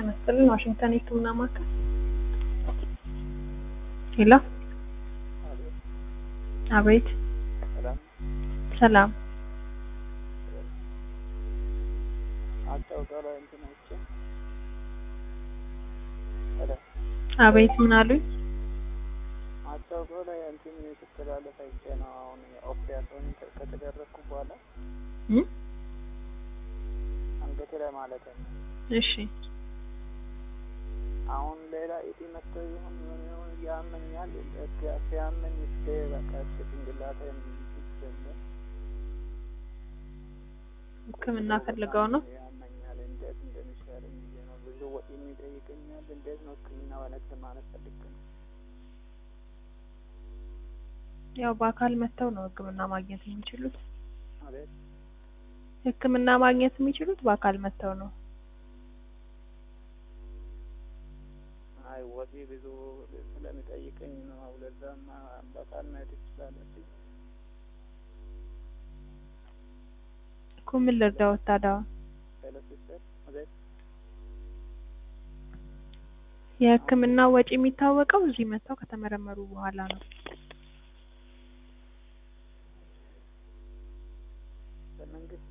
ጤና ይስጥልን ዋሽንግተን የህክምና ማዕከል ሄሎ አቤት ሰላም ሰላም ማስታወቂያ ላይ እንትን አይቼ ሄሎ አቤት ምን አሉኝ ማስታወቂያው ላይ እንትን ስትላለፍ አይቼ ነው። አሁን ኦፕሬሽን ከተደረግኩ በኋላ እ አንገቴ ላይ ማለት ነው። እሺ አሁን ሌላ ኢቲ መጥቶ ይሁን ምን ይሁን ያመኛል። ሲያመኝ እስከ በቃ እስከ ጭንቅላቴ ይጀምር ህክምና ፈልገው ነው ያመኛል። እንዴት እንደሚሻለኝ ብዬ ነው። ብዙ ወጪ የሚጠይቀኛል። እንዴት ነው ህክምና ማለት ለማለት ፈልጌ ነው። ያው በአካል መጥተው ነው ህክምና ማግኘት የሚችሉት አቤት ህክምና ማግኘት የሚችሉት በአካል መጥተው ነው አይ ወጪ ብዙ ስለሚጠይቀኝ ነው። ለዛም በቃል መሄድ ትችላለች። እኮ ምን ልርዳዎት ታዲያ ሄሎ ሲስተር አቤት የህክምና ወጪ የሚታወቀው እዚህ መጥተው ከተመረመሩ በኋላ ነው በመንግስት